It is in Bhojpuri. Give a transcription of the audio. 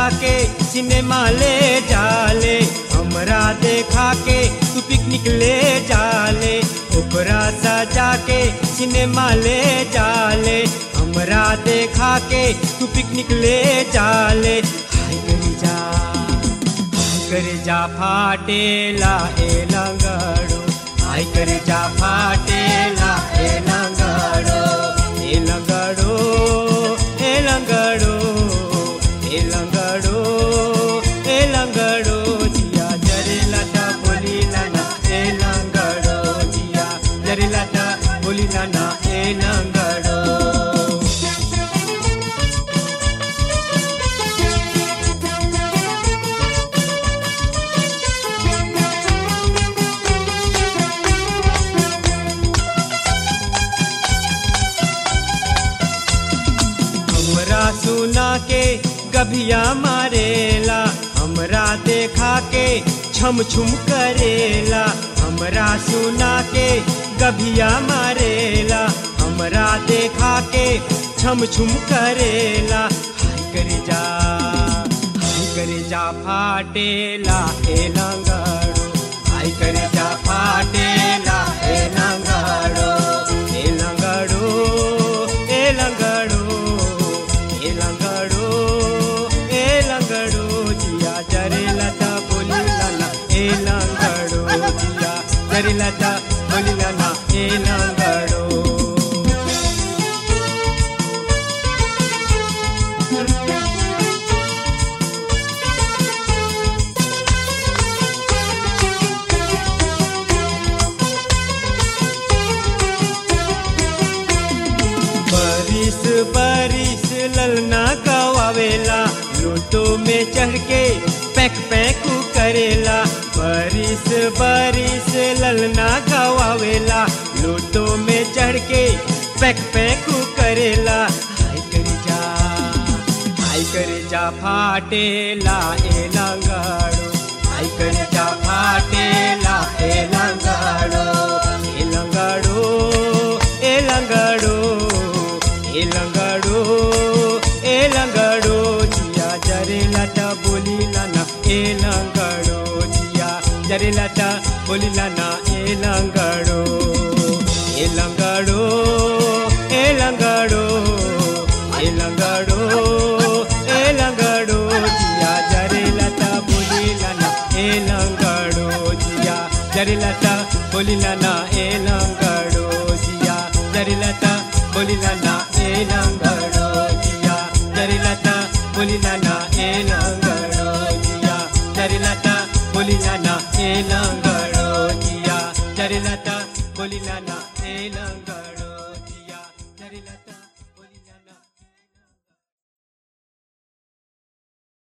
के सिनेमा ले जाले हमरा देखा के तू पिकनिक ले जाले ओकरा सजा के सिनेमा ले जाले हमरा देखा के तू पिकनिक ले जाले हाय करी जा हाय करे जा फाटेला ए लंगड़ो हाय करे जा फाटेला ए लंगड़ो ए लंगड़ो ए लंगड़ो ए लंगड़ो ए लंगड़ो जिया जरे लटा बोली लाना ए लंगड़ो जिया जरे लटा बोली लाना ए लंगड़ो हमरा सुना के गभिया मारेला हमरा देखा के छम छुम करेला हमरा सुना के गभिया मारेला हमरा देखा के छम छुम करेला हाय करे जा हाय करे जा फाटेला ए लंगड़ो हाय करे जा फाटेला ए लंगड़ो ए लंगड़ो ए लंगड़ो ए लंगड़ो ए लंगड़ो जिया जरे लता बोली लाला ए लंगड़ो जिया जरे लता बोली लाला ए लंगड़ो बारिश बारिश ललना गवावेला लूटो में चढ़ के पैक पैक करेला बारिश बारिश ललना गवावेला लूटो में चढ़ के पैक पैक करेला हाय करे जा हाय करे जा फाटेला ए लंगड़ो हाय करे जा फाटेला ए लंगड़ो ए लंगड़ो ए लंगड़ो ए लंगड़ो ए लंगड़ो जिया जरे लटा बोली लाना ए लंगड़ो जिया जरे लटा बोली लाना ए लंगड़ो ए लंगड़ो ए लंगड़ो ए लंगड़ो ए लंगड़ो जिया जरे लटा बोली लाना ए लंगड़ो जिया जरे लटा बोली लाना ए लंगड़ो जिया जरे लटा बोली लाना ए लंगड़ो जिया जरे लटा बोली लाना ए लंगड़ो जिया जरे लटा बोली लाना ए लंगड़ो जिया जरे लटा बोली लाना ए लंगड़ो